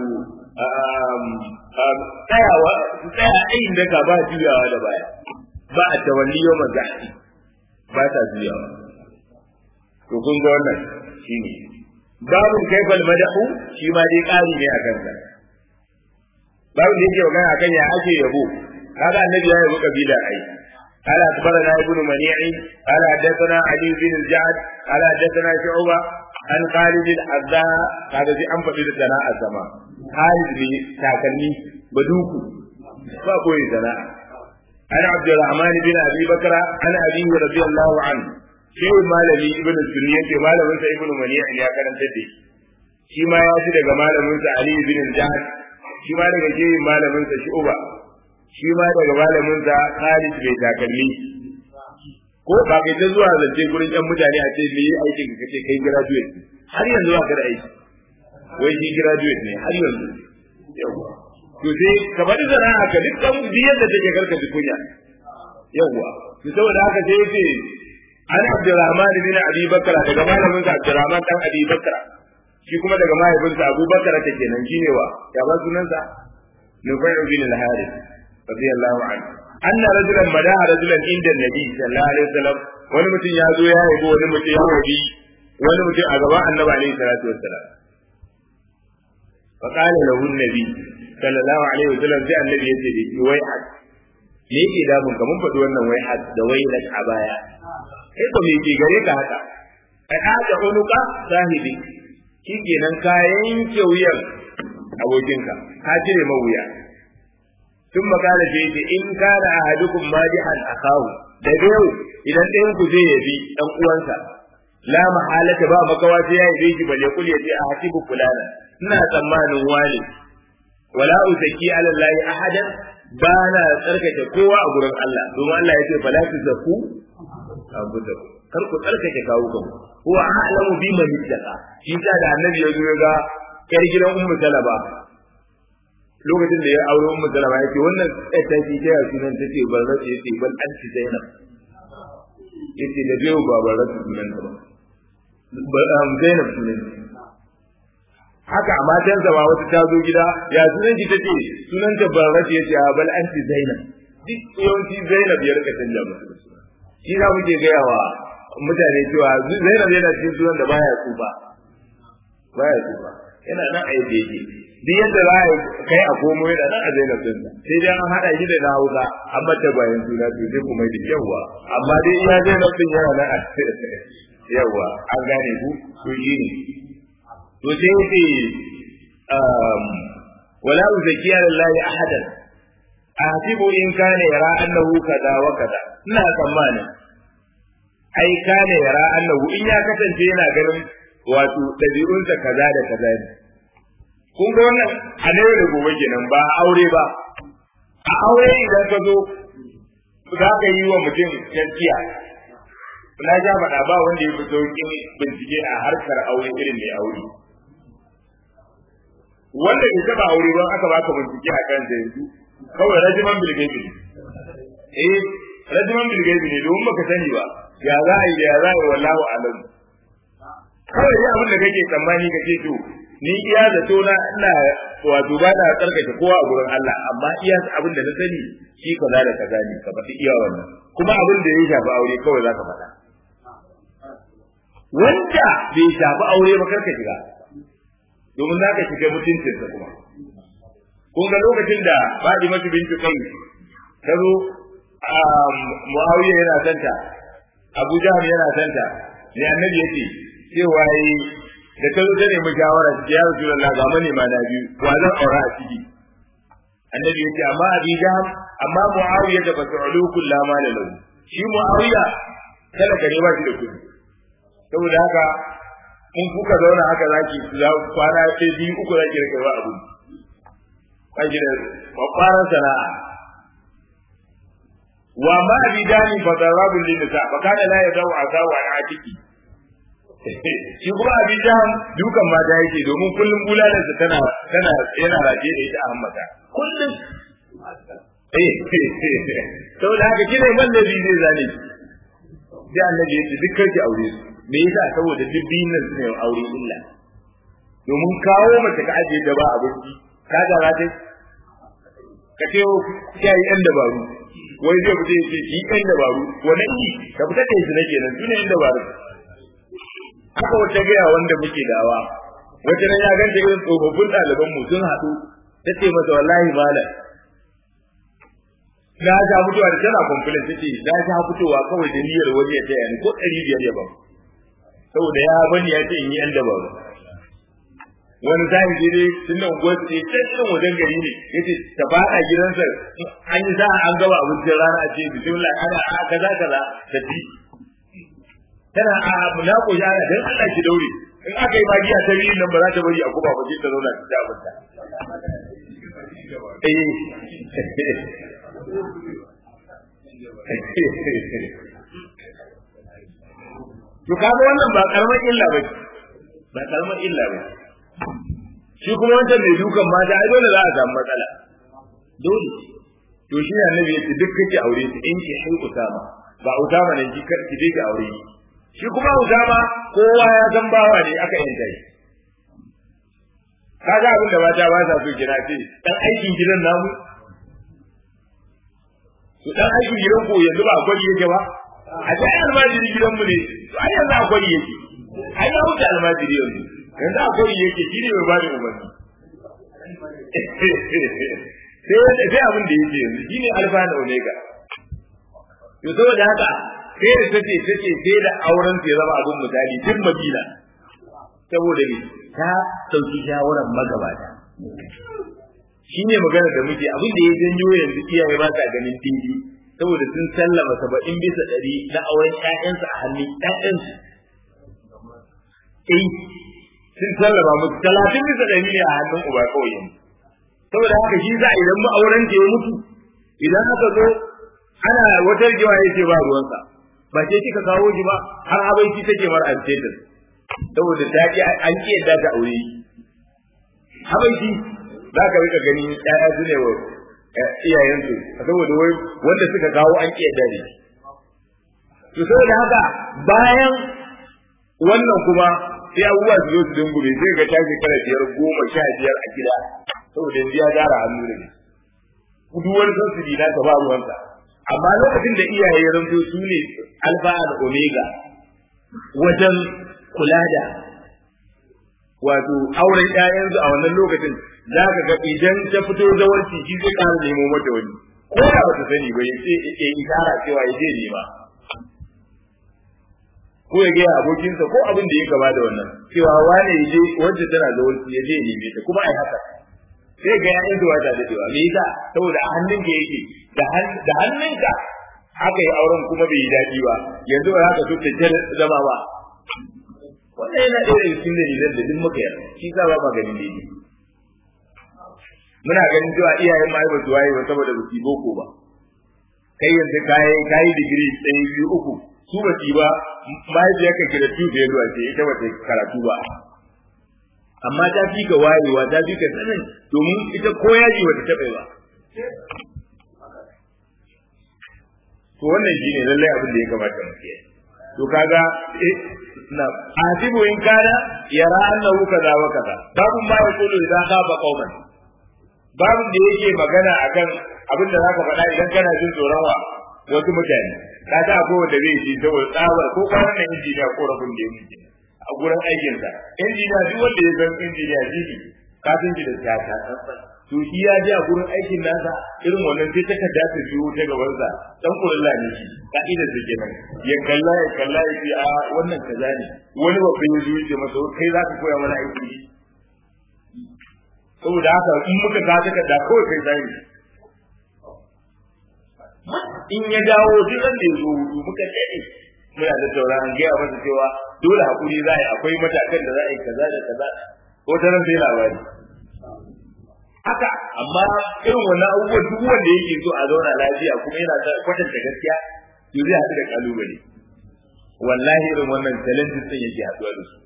tsayawa tsaya ayin da ka ba juyawa da baya ba a tawalli yau mazahdi ba ta juyawa to kun ga wannan shine babu kaifal madahu shi ma dai ƙari ne a kansa babu da yake magana akan ya ake yabo kaga annabi ya yabo kabila ai قال أخبرنا ابن منيع قال حدثنا علي بن الجعد قال حدثنا شعبة عن خالد الحذاء هذا في أنفق للثناء السماء خالد بن تاكلني بدوكو فأقول ثناء عن عبد الرحمن بن أبي بكر عن أبيه رضي الله عنه شيء مالني ابن السنية مالمن ابن منيع يا كان تدي shi ma ya ji daga malaminsa Ali bin Jahad shi ma daga shehin malaminsa Shu'ba shi ma daga malaminsa Khalid bai takalmi ko ba kai ta zuwa zance gurin yan mutane a ce me aikin ka kace kai graduate har yanzu ba ka da aiki wai shi graduate ne har yanzu yawa to sai ka bari da haka dukkan biyar da take karka ji kunya yawa to saboda haka sai yace an Abdurrahman bin Abi Bakra daga malaminsa Abdurrahman dan Abi Bakra shi kuma daga mahaifinsa Abu Bakar ta kenan shine wa ya ba sunansa Nufai bin al-Harith radiyallahu anhu anna rajulan madaha rajulan inda nabi sallallahu alaihi wasallam wani mutum ya zo ya yabo wani mutum ya wabi wani mutum a gaban annabi alaihi salatu wassalam fa qala lahu nabi sallallahu alaihi wasallam sai annabi ya ce da shi wai had me yake damun ka mun faɗi wannan wai had da wai lak a baya kai ko me ke gare ka haka ai hada unuka sahibi shi kenan ka yanke wuyan abokinka ka cire mawuya tun makala ce ce in kana ahadukum madihan akahu da yau idan ɗayan ku zai yabi ɗan uwansa la mahalata ba makawa sai ya yabe shi balle kul yace a hatibu fulana ina tsammanin wani wala usaki ala allahi ahadan ba na tsarkake kowa a gurin Allah domin Allah ya ce fala tuzaku abudaku kar ku tsarkake kawo kanku huwa a'lamu biman ittaqa shi ta da annabi ya zo ga kar gidan ummu salama lokacin da ya aure ummu salama yake wannan ta shi ta sunan take barra ce yace bal anti zainab yace da biyo ba barra sunan ta ba am zainab sunan haka a matansa ba wata ta zo gida ya sunan ki tace sunan ta barra ce yace bal anti zainab duk yawanci zainab ya rika canja musu suna shi za muke gaya wa mutane cewa zainab yana cikin sunan da baya tsufa baya tsufa yana nan a yadda yake duk yadda za a kai a komo yana nan a zainab din sai dai an haɗa shi da na hausa an mata bayan suna to sai kuma da yawa amma dai iya zainab din yana nan a yawa an gane ku to shi ne to sai yake wala uzakiya lillahi ahadan ahsibu in kana yara annahu kaza wa kaza ina tsammanin ai kana yara annahu in ya kasance yana ganin wato dabi'unsa kaza da kaza ne kun ga wannan a ne da gobe kenan ba aure ba a aure idan ka zo za ka yi wa mutum gaskiya na ja faɗa ba wanda ya fi sauƙin bincike a harkar aure irin mai aure wanda bai taɓa aure don aka baka bincike a kan yanzu kawai rajiman bilgaibi ne eh rajiman bilgaibi ne domin baka sani ba ya za a yi da ya za a yi wallahu alam kawai dai abin da kake tsammani kake to ni iya da to na ina wato ba na tsarkake kowa a gurin Allah amma iya abin da na sani shi kaza da kaza ne ka faɗi iya wannan kuma abin da ya shafi aure kawai za ka faɗa wanda bai shafi aure ba karka shiga domin za ka shiga mutuncinsa kuma kun ga lokacin da Fatimatu bintu Kai ta zo Muawiya yana santa Abu Jahl yana santa ne annabi yace cewa yi da ta zo ta nemi shawara ya Rasulullah ga mane ma na biyu wa zan aura a ciki annabi yace amma Abi Jahl amma Muawiya da fasulu kullama la lahu shi Muawiya kada ka ba shi da kudi saboda haka in kuka zauna haka zaki za kwana ɗaya biyu uku zaki rike wa abu kaji da kwakwaran sana'a wa ma bi dani fa darabu lin nisa fa kana la yadau asawa an atiki shi kuma abi jaham dukan mata yake domin kullum bulalar sa tana tana yana raje da ita a hammata kullum eh saboda haka kine mallabi zai zane sai annabi yace duk kai aure me yasa saboda duk biyun nan suna aure illa domin kawo mace ka ajiye da ba abinci ka ga za ta ka ce ya yi yan dabaru wai zai fita ya ce yi yan dabaru wani yi ka fita kai su na kenan su ne yan dabaru haka wata gaya wanda muke dawa wata nan ya ganta irin tsofaffin ɗaliban mu sun haɗu ta ce masa wallahi malam na sha fitowa da tana complain ta ce na sha fitowa kawai da niyyar wani ya taya ni ko ɗari biyar ya ba saboda ya bani ya ce in yi yan dabaru wani zahiri ne dai tun da unguwar ce can irin wajen gari ne yace ta fada gidansa an yi sa'a an gaba abincin rana a ce bismillah ana a kaza kaza ta ci tana a na ko ya dan Allah ki daure in aka yi magiya ta biyu nan ba za ta bari a kuma ba ce ta zauna ta abinta eh to kaga wannan ba karamar illa ba ba karamar illa ba shi kuma wancan mai dukan mata ai dole za a samu matsala dole to shi ne annabi yace duk kake aure su in ki hai usama ba usama ne ki kar ki je ki aure shi kuma usama kowa ya san bawa ne aka yanta shi kaga abin da mata ba sa so kira ce dan aikin gidan namu to dan aikin gidan ko yanzu ba akwai yake ba a ce almajiri gidan mu ne to ai yanzu akwai yake ai ya wuce almajiri yanzu yanzu akwai yake shi ne mai bada umarni sai sai abin da yake yanzu shi ne alfa da omega to saboda haka sai da take take sai da auren ya zama abin misali tun madina saboda ne ta sauki shawaran magabata shi ne magana da muke abin da ya janyo yanzu iyaye ba sa ganin dindi saboda sun sallama saba'in bisa ɗari na auren ƴaƴansu a hannun ƴaƴansu eh sun sallama musu talatin bisa ɗari ne a hannun uba kawai yanzu saboda haka shi za idan ma'auren ya mutu idan aka zo ana wata rigewa ya ce ba ruwansa ba ce kika kawo shi ba har abinci take mara antetin saboda ta ki an ki yadda ta aure abinci za ka rika ganin ƴaƴa su ne wa iyayensu saboda wai wanda suka kawo an ki yadda ne to saboda haka bayan wannan kuma sai abubuwa su zo su dungure sai ga ta shekara biyar goma sha biyar a gida saboda yanzu ya gara hannu da ne kuduwar sun su dina ta ba ruwansa amma lokacin da iyaye ya zanto su ne alfa da omega wajen kula da wato auren ƴaƴansu a wannan lokacin za ka ga idan ta fito zawarci shi zai ƙara nemo mata wani ko da ba ta sani ba ya ce ya yi tara cewa ya je nema ko ya gaya abokinsa ko abin da ya gaba da wannan cewa wane ya je wacce tana zawarci ya je neme ta kuma ai haka sai ga yayin zuwa ta da cewa me yasa saboda a hannunka yake da da hannunka haka yi auren kuma bai yi daɗi ba yanzu ba haka so ta zama ba wannan yana ɗaya daga cikin dalilan da duk muka yarda shi sa ba maganin daidai muna ganin cewa iyayen ma ba su waye ba saboda ba su boko ba kai yanzu kayi kayi digiri ɗaya biyu uku su ba su ba mahaifiyarka ke da tufe zuwa ce ita ba ta karatu ba amma ta fi ka wayewa ta fi ka sanin domin ita ko yaji ba ta taɓa ba to wannan shine lallai abin da ya kamata mu kiyaye to kaga eh na asibu in kana yara annahu kaza wa kaza babu ma yaqulu idan khaba qauman babu da yake magana akan abin da zaka faɗa idan kana jin tsoron wa wasu mutane ka ta ko wanda zai ji saboda tsabar ko kwanan nan injiniya ko rabin da yake a gurin aikinsa injiniya duk wanda ya san injiniya jiki kafin ji da siyasa to shi ya je a gurin aikin nasa irin wannan sai ta kada ta biyo ta gabansa dan kullalla ne shi ka'idar da kenan ya kalla ya kalla ya ce a wannan kaza ne wani babban ya zo ya masa kai za ka koya mana aiki saboda haka in muka ka ta kada kawai kai zai in ya dawo duk ran da ya zo hudu muka dade muna da tauraron gaya masa cewa dole hakuri za a yi akwai matakan da za a yi kaza da kaza ko ta ran sai labari haka amma irin wannan abubuwan duk wanda yake so a zauna lafiya kuma yana da kwatanta gaskiya to zai haɗu da kalubale wallahi irin wannan challenges din yake haɗuwa da su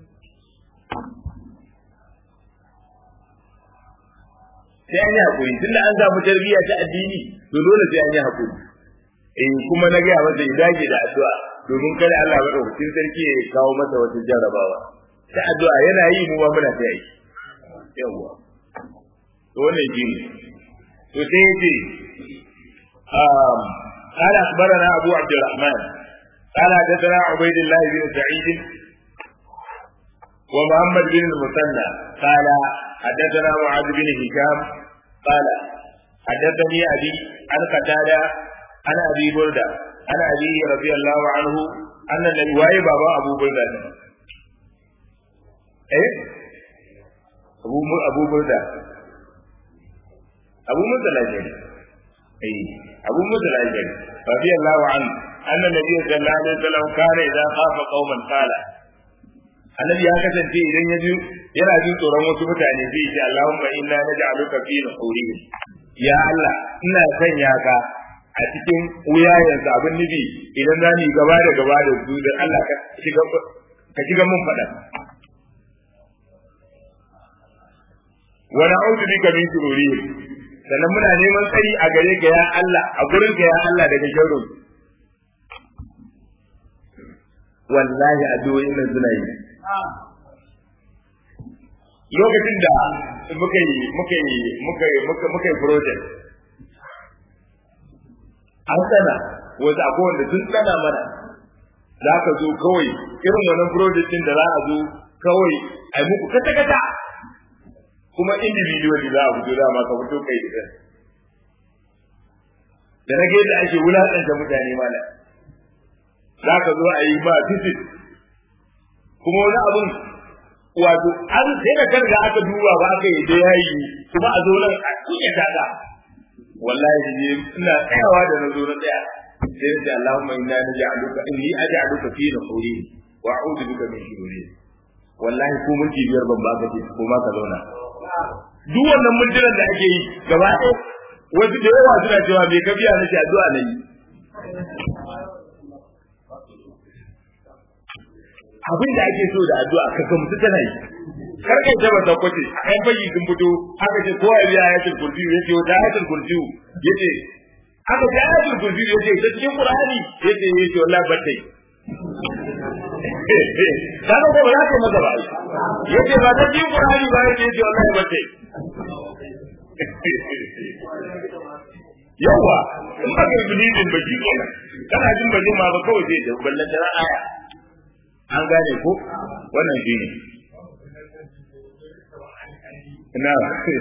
sai an yi haƙuri tun da an samu tarbiyya ta addini to dole sai an yi haƙuri eh kuma na gaya masa ya dage da addu'a domin kada Allah madaukakin sarki ya kawo masa wata jarrabawa ta addu'a yana yi mu ma muna ta yi yawa to wannan shi ne to sai yace um قال أخبرنا أبو عبد الرحمن قال حدثنا عبيد الله بن سعيد ومحمد بن المثنى قال حدثنا معاذ بن هشام قال حدثني أبي عن قتادة عن أبي بردة عن أبي رضي الله عنه أن النبي واي بابا أبو بردة إيه أبو أبو بردة أبو موسى الأشعري إيه أبو موسى الأشعري رضي الله عنه أن النبي صلى الله عليه وسلم كان إذا خاف قوما قال annabi ya kasance idan ya ji yana jin tsoron wasu mutane zai ce Allahumma inna naj'aluka fi nuhurihim ya Allah ina sanya ka a cikin wuyayensa abin nufi idan za ni gaba da gaba da su da Allah ka shiga ka shiga mun faɗa wa na'udhu bika min shururihim sannan muna neman tsari a gare ka ya Allah a gurin ka ya Allah daga sharrin wallahi addu'o'in nan suna yi lokacin da muka yi muka yi muka yi muka muka yi project an tsana wasu akwai wanda sun tsana mana za ka zo kawai irin wannan project din da za a zo kawai a yi muku kata kata kuma individually za a fito dama ka fito kai da da na da ake wulaƙanta mutane mana za ka zo a yi ba visit kuma wani abun wato an sai da karga aka duba ba aka yi da yayi kuma a zo nan a kunya kaga wallahi ne ina tsayawa da nazo na tsaya sai da Allahumma inna naj'aluka inni aj'aluka fi nuhuri wa a'udhu bika min shururi wallahi ko mun ji biyar ban ba ka ce ko ma ka zauna duk wannan munjiran da ake yi gaba ɗaya wasu da yawa suna cewa me ka biya nake addu'a na yi abin da ake so da addu'a ka gamsu tana yi kar kai ta bata kwace a yan bayi sun fito aka ce kowa ya biya ayatul kursi yace wata ayatul kursi yace aka ce ayatul kursi yace ta cikin qur'ani yace yace wallahi batai kaga ko ba za ka maza ba yace ba ta cikin qur'ani ba yace yace wallahi batai yawa in ba ka yi bilibin ba shi kenan kana jin bajin ma ba kawai sai da ballan da aya an gane ko wannan shi ne na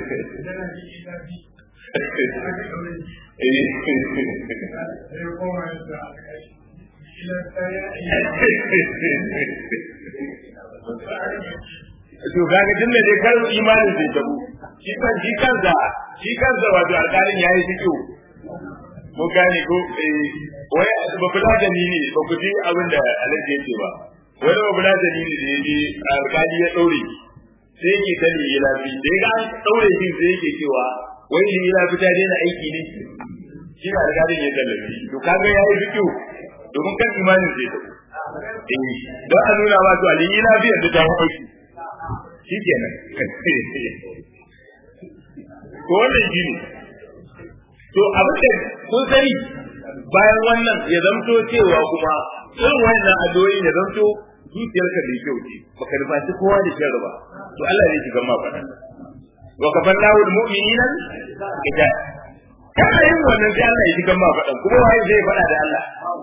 to kaga tun da dai kar imanin sai tabu shi kan shi kansa shi kansa wato alƙalin yayi fito mu gane ko eh wai ba kula da ni ne ba ku ji abin da alaji yake ba wani babu na dalili da yaje alkali ya daure sai yake ta ne lafi da ga an daure shi sai yake cewa wai ne lafi ta daina aiki ne shi da alkalin ya tallafi to kaga yayi fikiyo domin kan imanin sai ta eh don a nuna ma to ali lafi yanzu ta aiki shikenan to wannan shi ne to abin da kun sani bayan wannan ya zamto cewa kuma irin wannan addu'o'i ya zanto zuciyarka da kyau ce baka nufaci kowa da shan ba to Allah zai shiga ma faɗa wa kafan lahu almu'minina ida kana yin wannan sai Allah ya shiga ma faɗa kuma wai zai faɗa da Allah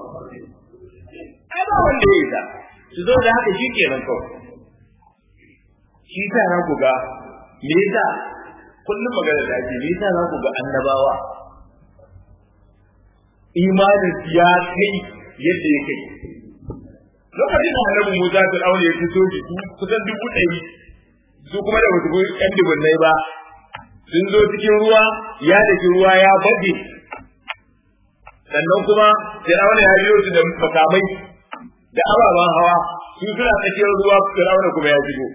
ai ba wanda ya isa su zo da haka shi kenan kawai shi sa na ku ga me yasa kullum magana da ake me yasa za ku ga annabawa imanin ya kai yadda ya kai lokacin da annabi Musa ta aure ya fito shi kusan dubu ɗari su kuma da wasu ƴan dubunnai ba sun zo cikin ruwa ya daki ruwa ya baje sannan kuma Fir'auna ya biyo su da makamai da ababen hawa su suna tsakiyar ruwa Fir'auna kuma ya shigo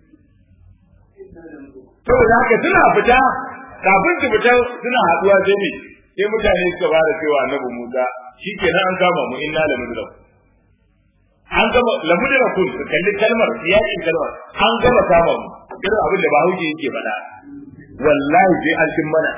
saboda haka suna fita kafin su fita suna haɗuwa sai ne sai mutane suka fara cewa annabi Musa shikenan an kama mu inna la mudrak an gama lamudra kun kalli kalmar yakin kalmar an gama kama mu irin abin da Bahaushe yake faɗa wallahi sai an cin mana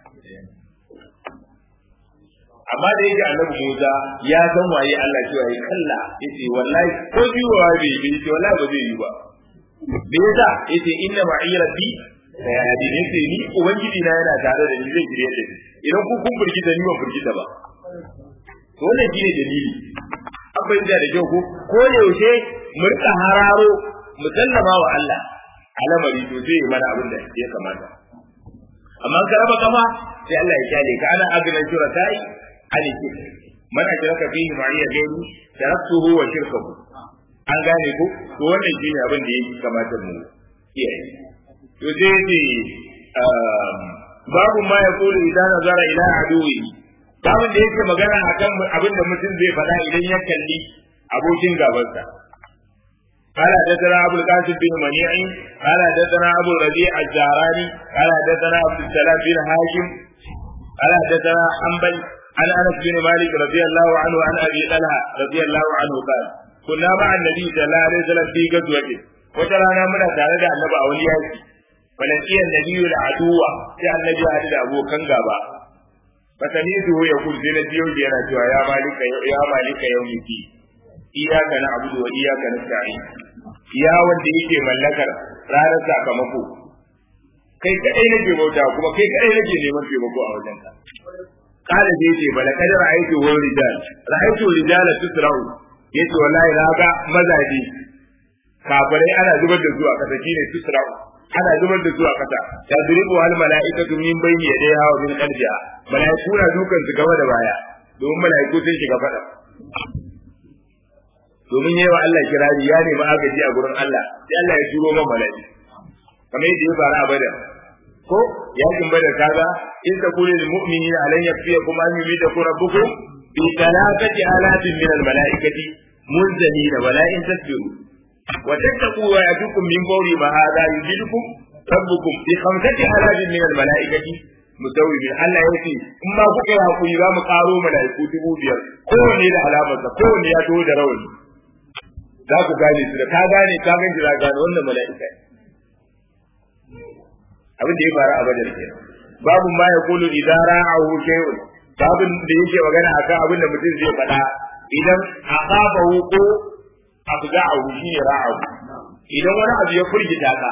amma da yake annabi Musa ya san waye Allah cewa yi kalla yace wallahi ko jiwa bai yi yace wallahi ba zai yi ba me yasa yace inna ma'i rabbi sayadi ne sai ni ubangiji na yana tare da ni zai shirye da ni idan ku kun burgita ni ban burgita ba to wannan shine dalili an bayyana da kyau ko ko da yaushe mu rika hararo mu sallama wa Allah alamari to zai yi mana abin da ya kamata amma ka raba kafa sai Allah ya kyale ka ana abinan shurakai ani ki man ajraka fihi ma'iya gairu taraktuhu wa shirkahu an gane ko to wannan shine abin da yake kamata mu kiyaye to sai ne babu ma ya kulu idan nazara ila aduwi babin da yake magana akan abin da mutum zai faɗa idan ya kalli abokin gabansa قال حدثنا ابو القاسم بن منيع قال حدثنا ابو الربيع الزهراني قال حدثنا عبد السلام بن هاشم قال حدثنا حنبل عن انس بن مالك رضي الله عنه عن ابي طلحه رضي الله عنه قال كنا مع النبي صلى الله عليه وسلم في غزوه وترانا منا tare da annabi a wani yaki فلقي النبي العدو sai annabi ya hadu da abokan gaba fatanidu ya kul sai na biyo yana cewa ya malika ya malika yaumiki iyaka na abudu wa iyaka na sa'in ya wanda yake mallakar ranar sakamako kai kadai nake bauta kuma kai kadai nake neman taimako a wajen ka kala da yace bala kada ra'aytu wa rijal ra'aytu rijala tusra'u yace wallahi na ga mazaje kafirai ana zubar da su a kasa shine tusra'u ana zubar da su a kasa tadribu al mala'ikatu min bayni yadayha wa min qalbiha mala'iku na dukan su gaba da baya domin mala'iku sun shiga fada domin yi wa Allah kirari ya nemi agaji a gurin Allah sai Allah ya turo man mala'i kamar yadda ya fara a badar ko yakin badar kaga in ta kula lil mu'minina alan yakfiyakum an yumidakum rabbukum bi thalathati alatin min al mala'ikati munzalina wala in tasbiru wa tattaqu wa yatukum min fawri ma hadha yujidukum rabbukum bi khamsati alatin min al mala'ikati musawwimin Allah ya ce in ma kuka yi hakuri za mu karo mala'iku dubu biyar kowanne da alamarsa kowanne ya taho da rawani za ku gane su da ka gane ka gane za gane wannan mala'ika abin da ya faru a badar ke babu ma ya kulu idan ra'ahu shay'un babin da yake magana akan abin da mutum zai faɗa idan aqabahu ko afza'ahu shine ra'ahu idan wani abu ya furgita ka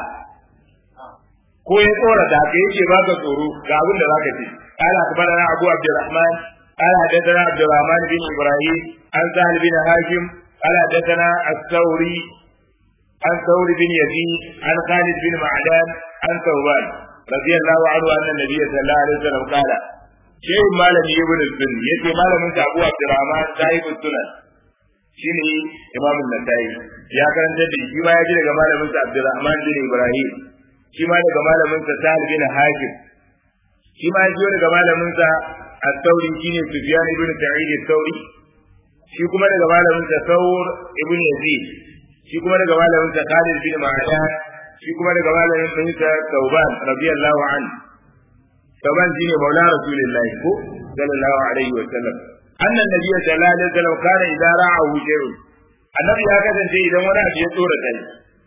ko ya tsora da ka yake baka tsoro ga abin da zaka ce قال أخبرنا أبو عبد الرحمن قال حدثنا عبد الرحمن بن إبراهيم عن سهل بن هاشم قال حدثنا الثوري عن ثور بن يزيد عن خالد بن معدان عن ثوبان رضي الله عنه ان النبي صلى الله عليه وسلم قال شيء مالم ابن السن يتي مالم ابو عبد الرحمن صاحب السنن shine imam an-nasai ya karanta da shi ma ya ji daga malamin sa Abdurrahman bin Ibrahim shi ma daga malamin sa Sa'id bin Hakim shi ma ya ji daga malamin sa At-Tawri shine Sufyan ibn Sa'id At-Tawri shi kuma daga malamin sa Thawr ibn Yazid shi kuma daga malamin sa Khalid bin Ma'dan shi kuma daga malamin sa Tauban radiyallahu anhu Tauban shine maula Rasulullahi ko sallallahu alaihi wa sallam anna nabiyyu sallallahu alaihi wa sallam kana idza ra'ahu shay'un annabi ya kasance idan wani abu ya tsora kai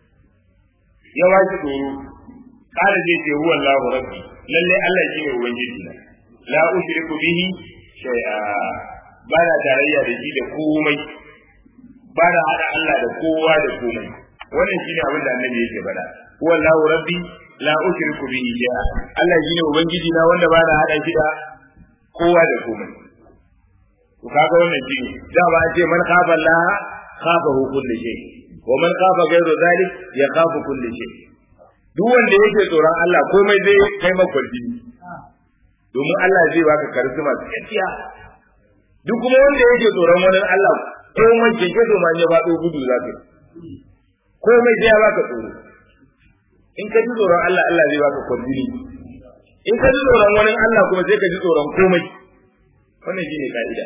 ya washi tsoro kana zai ce huwa Allahu rabbi lalle Allah shine ubangiji na la ushriku bihi shay'a ba na tarayya da shi da komai ba na hada Allah da kowa da komai wannan shine abin da annabi yake faɗa wallahu rabbi la ushriku bihi shay'a Allah shine ubangiji na wanda ba na hada shi da kowa da komai to kaga wannan shine da ba a ce man khafa Allah khafahu kulli shay wa man khafa ghayra zalik yakhafu kulli shay duk wanda yake tsoron Allah komai zai kai makwarfi domin Allah zai baka karisma gaskiya duk kuma wanda yake tsoron wani Allah komai keke so ma ya faɗo gudu za ka komai sai ya baka tsoro in ka ji tsoron Allah Allah zai baka kwarjini in ka ji tsoron wani Allah kuma sai ka ji tsoron komai wannan shine ka'ida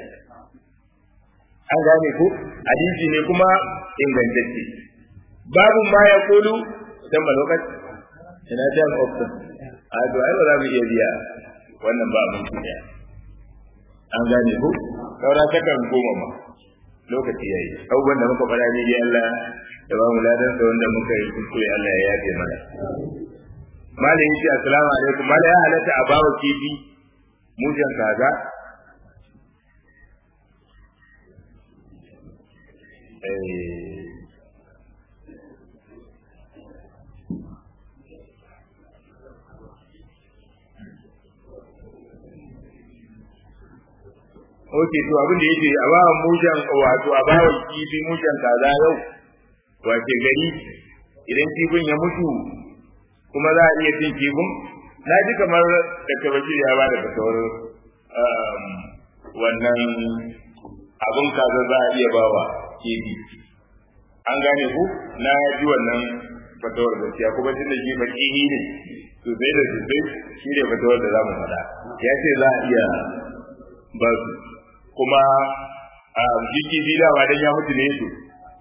an gane ko hadisi ne kuma ingantacce babu ma ya kulu dan ba lokaci ina jan option a to ai ba za mu iya biya wannan ba mun kiyaye an gane ko saura takan goma ma lokaci yayi abubuwan da muka fara ne dai Allah da ba mu ladan da wanda muka yi kuskure Allah ya yafe mana malam yace assalamu alaikum malam ya halatta a bawa kifi mujan kaza oke to abin da yake a bawa mujan wato a bawa kifi mujan kaza yau wace gari idan kifin ya mutu kuma za a iya cin kifin na ji kamar da tabbaci ya ba da fatawar wannan abin kaza za a iya bawa kifi an gane ku na ji wannan fatawar gaskiya kuma tun da shi fakihi ne sosai da sosai shi ne fatawar da za mu faɗa ya ce za a iya ba su kuma a jiki bi dama dan ya mutu ne su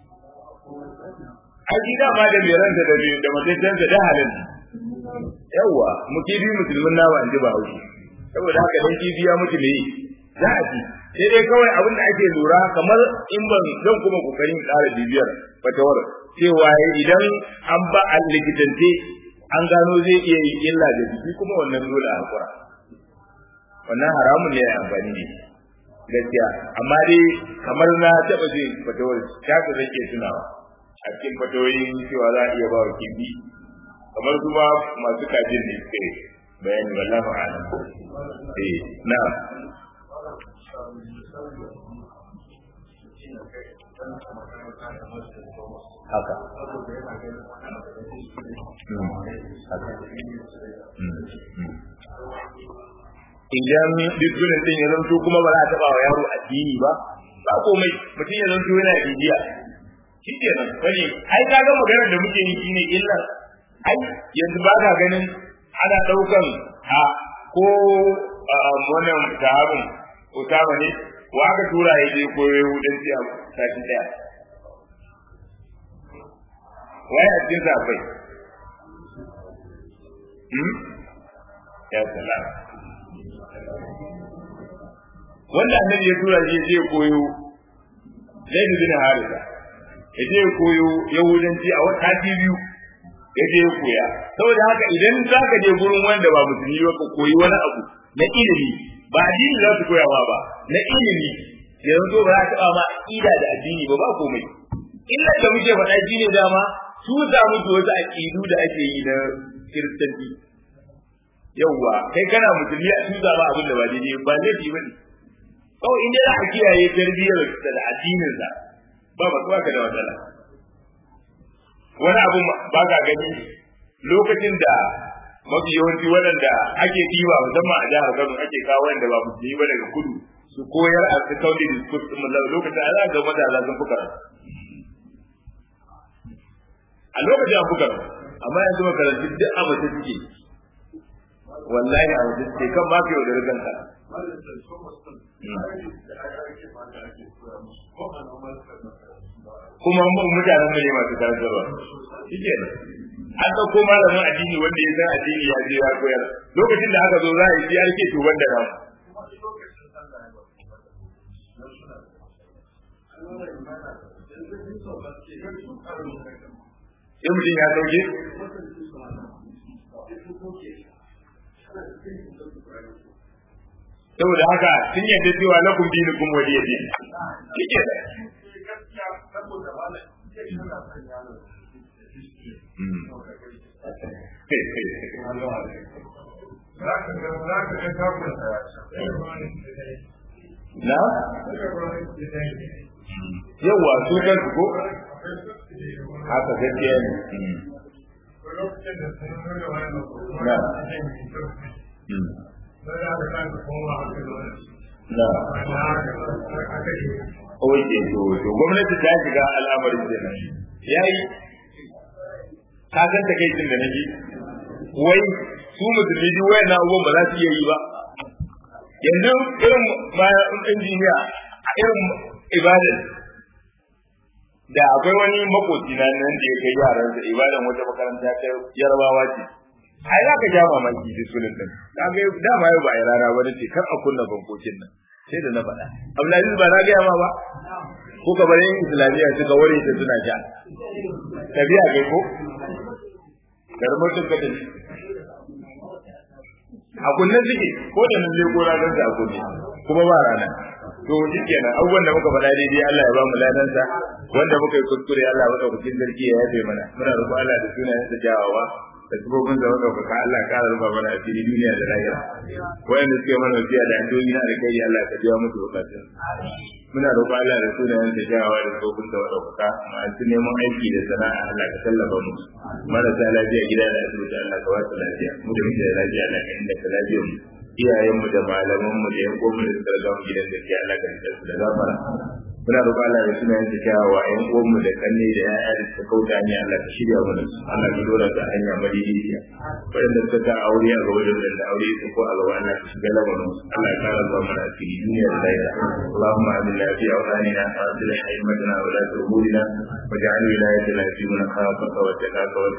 a ji dama da mai ranta da da mutuntansa da halin yawa mukibi musulmin nawa an ji ba haushi saboda haka dan kibi ya mutu ne za a ci sai dai kawai abin da ake lura kamar in ban zan kuma kokarin ƙara bibiyar fatawar cewa idan an ba a likitance an gano zai iya yi illa da jiki kuma wannan dole a hakura wannan haramun ne a amfani ne gaskiya amma dai kamar na taɓa jin fatawar ta ka zai ke tunawa a cikin fatawoyin cewa za a iya ba wa kifi kamar kuma masu kajin ne suke bayani wallahu a'lam eh na haka idan dukkanin din ya zanto kuma ba za a taba wa yaro addini ba ba komai mutum ya zanto yana bibiya shi ke nan wani ai ka ga maganar da muke yi shine illa ai yanzu ba ka ganin ana daukan a ko wannan sahabin Usama ne wa aka tura ya je koyo Yahudanci a sati daya waye a cikin safai ya salam wanda annabi ya tura shi je koyo zai bin harisa ya je koyo yahudanci a wata biyu ya je koya saboda haka idan za ka je gurin wanda ba musulmi ba ka koyi wani abu na ilimi ba addini za su koyawa ba na ilimi yanzu ba za ta ma aqida da addini ba ba komai illa da muke faɗa shi ne dama su za mu wasu aqidu da ake yi na kiristanci yawwa kai kana musulmi a tuza ba abin da ba daidai ba laifi ba ne kawai in dai za a kiyaye tarbiyyar da addinin sa ba ba ka da matsala wani abu ba ka gani lokacin da mafi yawanci waɗanda ake ɗiba musamman a jihar Kano ake kawo wanda ba musulmi ba daga kudu su koyar a secondary school din lokacin ana ga matasa sun fi karatu a lokacin an fi karatu amma yanzu makarantu duk a mace suke wallahi a wajen ce kan ma ka yau da rigan ka kuma mutanen mu ne masu karantarwa shi ke an ɗauko malamin addini wanda ya san addini ya je ya koyar lokacin da aka zo za a yi ya rike tuban da namu sai mutum ya sauke saboda haka sun yadda cewa lakum dinukum waliya din kike da na yawa su kan su ko haka gaskiya ne na na Oke, to, to gwamnati ta shiga al'amarin da nan. Yayi, ka san takaicin da naji, wai su musulmi duk wayan abubuwan ba za su iya yi ba. Yanzu irin injiniya a irin ibadan da akwai wani makoci na nan da ya kai yaransa ibadan wata makaranta ta yarbawa ce. ai za ka ja mamaki da sunan din ka ga dama yau ba a rana ba ce kar a kunna bankokin nan sai da na faɗa Abdulaziz ba na ga ma ba ko ka bari islamiyya suka ware ta suna ja tabiya kai ko garmotin ka tafi a kunnen suke ko da nan leko ranar da a kunne kuma ba rana to shi kenan abubuwan da muka faɗa daidai Allah ya ba mu ladansa wanda muka yi kuskure Allah ya ɗaukakin sarki ya yafe mana muna roƙon Allah da sunayen sa jawawa da tubobin da ɗaukaka Allah ka rufa mana a fili duniya da lahira wayanda suke mana wasiya da addu'o'i na alkhairi Allah ka biya musu bukatun muna roƙon Allah da sunayen da jawawa da tubobin da ɗaukaka masu neman aiki da sana'a Allah ka tallafa mu marasa lafiya gida da asibiti Allah ka wasu lafiya mu da muke da lafiya Allah ka inda ka lafiyar mu iyayenmu da malamanmu da yan uwanmu da suka riga mu gidan gaskiya Allah ka rika su da gafara muna roƙon Allah da sunayen da kyawawa yan uwanmu da kanne da ƴaƴa da suka kauta ne Allah ka shirya mana su Allah ka dora ta hanya madidiciya waɗanda suka ta aure a gaba da waɗanda aure su ko a gaba Allah ka shiga lamarin su Allah ya kara zuwa mana asiri duniya da lahira Allahumma aminna fi awtanina wa aslih a'immatana wa la tuhulina واجعل ولايتنا في من خافك واتقاك